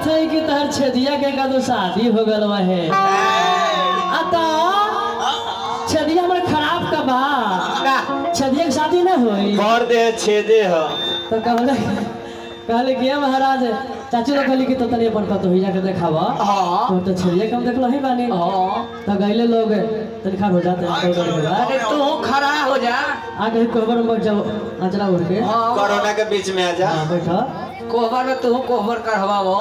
है कि तहर छेदिया के का तो शादी हो गल है आ तो छेदिया हमर खराब का बा छेदिया के शादी ना होई कर दे छेदे ह तो कहले कहले कि "ए महाराज चाची लोग कहली कि तो तनी अपन कतो ही जाके देखावा हाँ तो तो छेदिया के हम देखलो ही बानी हाँ तो गईले लोग तनी खार हो जाते हैं कोई के बाद अरे तू खड़ा हो जा आगे कोहबर में जब अचरा उड़ के हाँ कोरोना के बीच में आ जा हाँ, बैठा कोहबर में तू कोहबर करवावो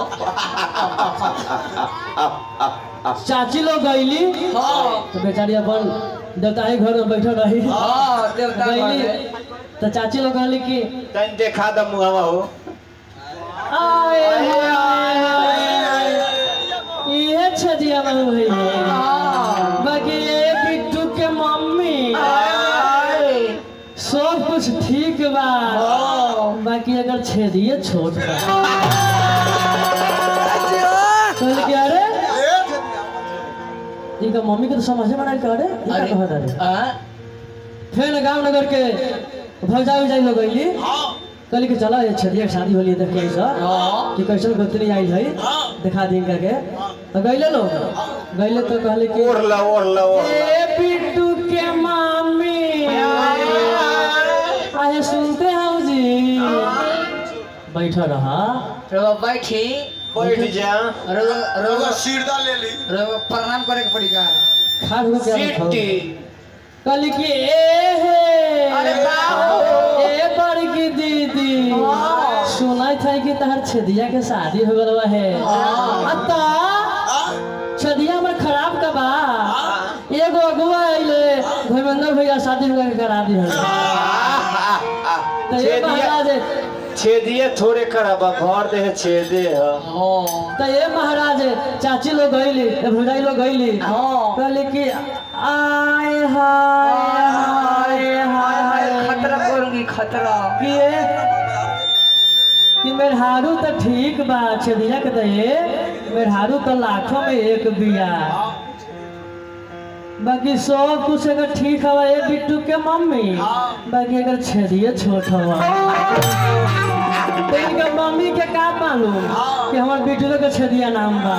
चाची लोग गईली हाँ तो बेचारी अपन देवता ही घर में बैठल रही हाँ देवता गईली घरे। तो चाची लोग कहली कि तन देखा द मुहावा हो आए हाय हाय हाय ये छजिया बाबू भैया हाँ बाकी ये बिट्टू के मम्मी सब कुछ ठीक बा बाकी अगर छेदिए छोट बा कहली कि अरे इनका मम्मी के तो समझ में नहीं अरे ये का कहत अरे हाँ फिर गांव नगर के भौजा उजा लोग गईली कहली कि चला ये छेदिया के शादी होली देख के ऐसा हाँ कि कैसन गोतनी आई है दिखा दी इनका के तो गईले लोग गईले तो कहले कि ओढ़ ला ओढ़ ला ओढ़ ला ए बिट्टू के मामी आए सुनते हो जी बैठा रहा रवा बैठी बैठ जा रवा रवा सिरदा ले ली रवा प्रणाम करे के पड़ी का खाड़ हो क्या सिट्टी कहली कि ए हे अरे बाबू। ए बड़की दीदी सुनाई था कि तहर छेदिया के शादी हो गल है अत्ता छदिया हमर खराब का बा एगो अगुआ आइले धर्मेंद्र भैया शादी हुआ के करा दी है तो ये छेदिया महाराज छेदिए थोड़े खराबा भर दे छेदे ह हाँ तो ये महाराज चाची लोग गईली ए भौजाई लोग गईली हाँ कहली कि आय हाय हाय हाय हाय खतरा करूंगी खतरा कि ये कि मेहरारू तो ठीक बा छेदिया के तो ये मेहरारू तो लाखों में एक बिया बाकी सब कुछ अगर ठीक हवा ये बिट्टू के मम्मी बाकी अगर छेदिए छोट हवा तो इनका मम्मी के का मालूम कि हमार बिट्टू के छेदिया नाम बा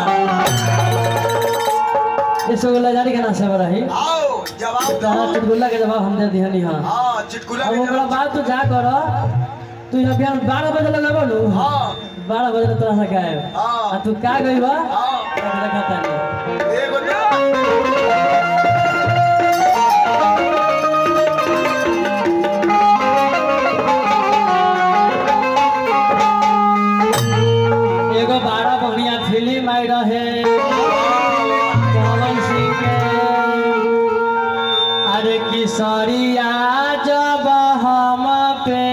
ये सब लजारी के नाम से रही आओ जवाब तो हाँ, चुटकुला के जवाब हम दे दिहनी हाँ हाँ चिटकुला अब के ओकरा जवाब बाद तू जा कर तू यहाँ बिहान बारह बजे लगा बोलू हाँ बारह बजे तरह से गायब हाँ। आ तू का गई बा हाँ देखता नहीं एगो ना एगो बड़ा बढ़िया फिल्म आई रहे पवन सिंह के अरे किशोरिया जब हम पे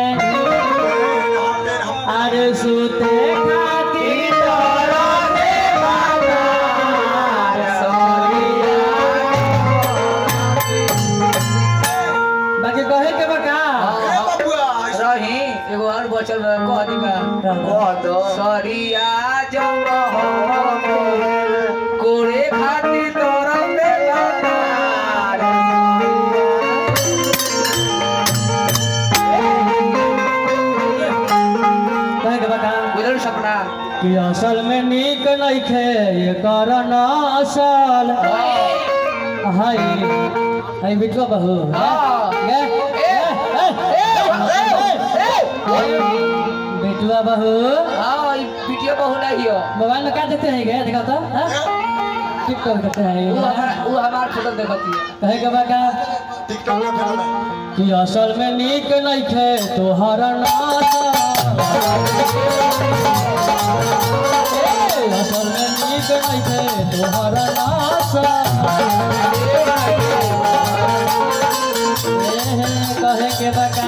अरे सुते खातिर डरने बाबा, किशोरिया। बाकी कहे के बका ए बबुआ रही एगो और बचल रह कह दी का कह दो सरिया जब हम कोरे खातिर तोरा में लगार कहे के बका बुझल सपना कि असल में नीक नइखे ये कारण असल हाय हाय बिटवा बहू हाँ। गे, ए, ए, ए, ए, बिटवा बहू हाँ ई वीडियो बहु नहीं हो मोबाइल में क्या देखते हैं गे देखा तो हाँ? टिक टॉक देखते वो हैं हमारा वो हमार फोटो देखती है कहे के बका टिकटॉक में फेमस कि असल में नीक नइखे तोहर नासल ए, असल में नीक नइखे तोहर नासल कहे के बका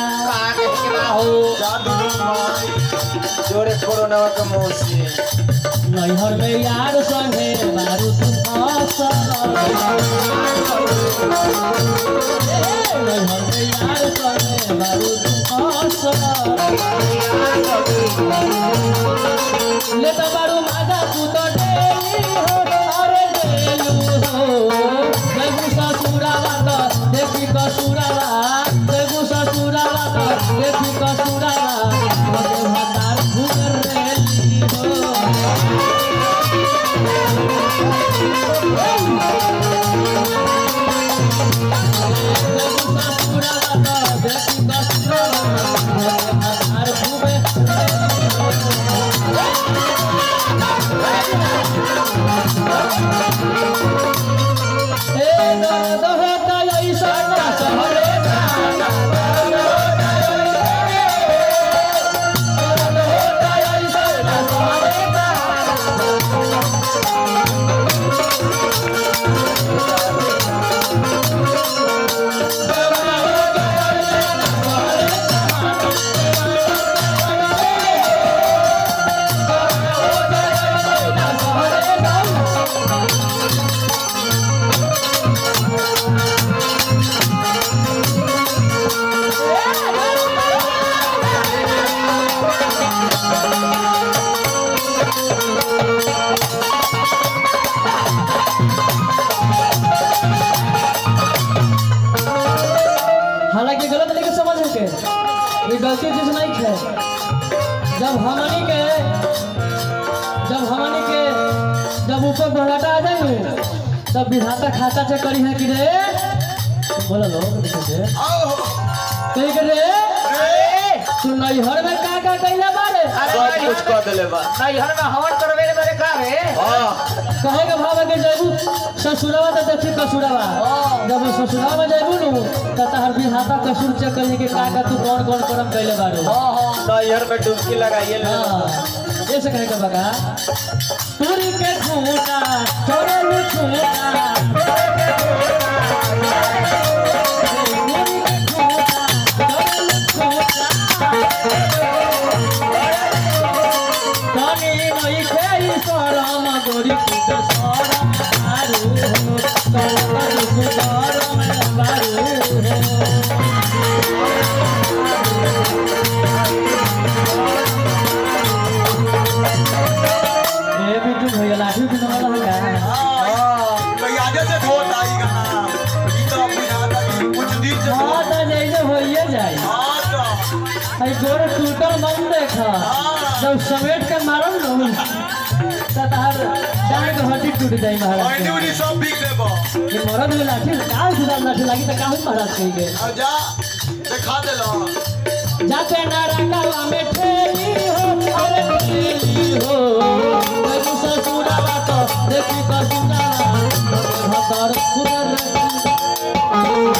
जादू माई जोरे कोरोना के मुंह से नैहर में यार संगे मारू तुम नैहर में यार संगे मारू तुम ले तो बारू मादा तू तो डेली हो अरे डेलू हो देखू ससुरावा तो देखी कसुरावा देखू ससुरावा तो देखी कसुरावा मगे भतार घूम रेली हो हालांकि गलत नहीं के समझ है के ये गलती चीज नहीं है जब हमनी के जब हमनी के जब ऊपर बहलाटा आ जाए तब विधाता खाता से करी है कि रे बोला लो रे आओ कही के रे तू नैहर में का का कैला बारे सब कुछ कह दिले बा नैहर में हवन करवे रे मेरे का रे हाँ कहे के भाव के जैबू ससुरवा तो देखी कसुरवा जब ससुरवा में जैबू नु त तहर विधाता कसुर चेक करी के का का तू कौन कौन करम कैले बारे हां हां नैहर में डुबकी लगाइए ले हाँ, ऐसे कहे के बगा पूरी के खूंटा छोड़े लू खूंटा पूरी के खूंटा छोड़े लू खूंटा तनी नई खेई सरम गोरी कुट सरम मारू तनी कुट सरम मारू ए बिट्टू भैया लाठी भी नवा लगा कहीं आगे से धोत आई गाना ई तो बुझाता कि कुछ दिन से हाँ धोत तो जैसे होइए जाए हाँ तो आई गोर टूटल मन देखा जब समेट के मारल न त तहार डांड के हड्डी टूट जाई महाराज पैनी के। उनी सब बिक देबो ये मरद में लाठी का खुदा लाठी लागी त काहू महाराज कही के आ जा दिखा देलो जाके नारा कावा में ठेली हो अरे ठेली हो तेरी ससुरावा तो देखी कसुरावा भतर खुदर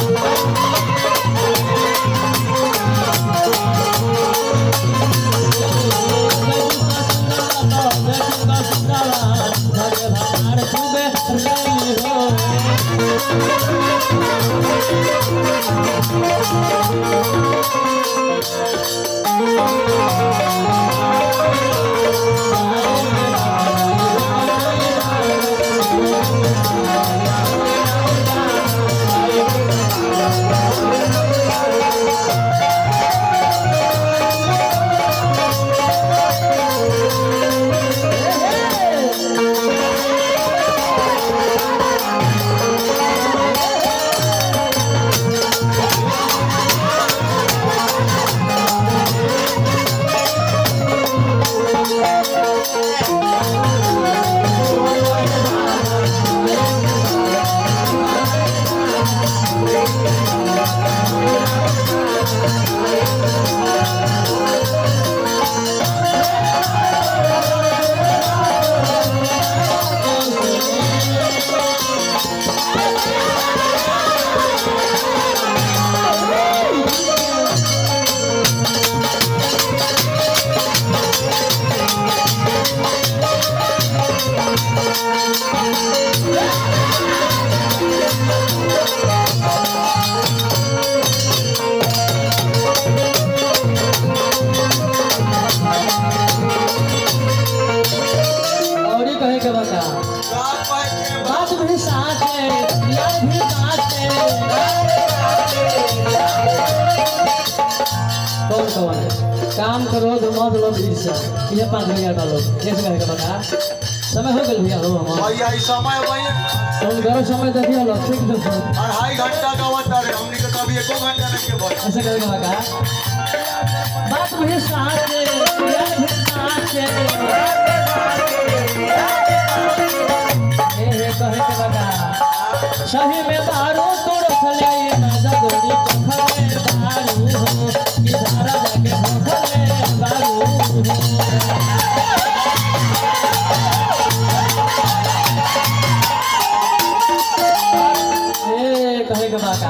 और ये कहे के बता रात पाए के बात भी साथ है यार भी साथ है कौन कौन है काम करो तो मत लो ईर्षा ये पाँच हजार का लोग कैसे कहे के बता समय हो गया भैया हो हमारा भैया ई समय भैया तुम करो समय देखिए लो ठीक दो अढ़ाई घंटा का वक्त है हमनी के कभी एको घंटा नहीं के बोल ऐसे कहे के बता बात भी साथ है यार भी साथ है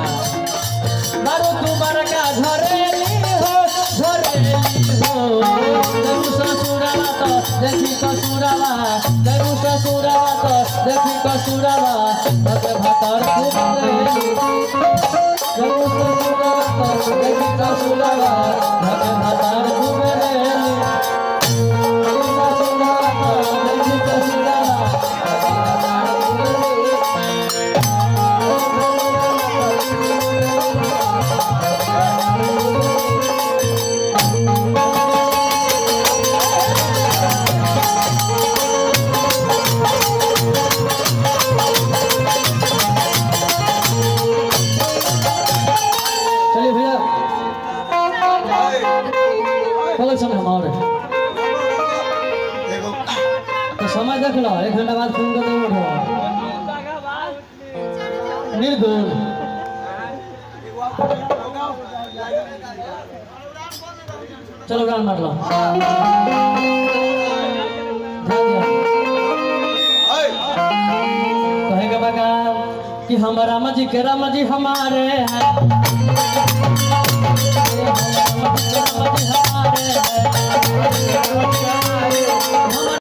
बारू तू बड़का झरेली हो झरेली हो देखू ससुरावा तो देखी कसुरावा देखू ससुरावा तो देखी कसुरावा तबे भतर खूब रहेली देखू ससुरावा तो देखी कसुरावा तबे भतर खूब रहेली देखू ससुरावा तो देखी कसुरावा तबे भतर खूब रहेली चलिए भैया कल समय हमारे एगो तो समय देख लो एक घंटा बाद फोन कर देंगे उठो निर्गुण चलो गान मार लो ध्यान दिया ऐ कहे के बगा कि हम राम जी के राम जी हमारे हैं राम जी के राम जी हमारे हैं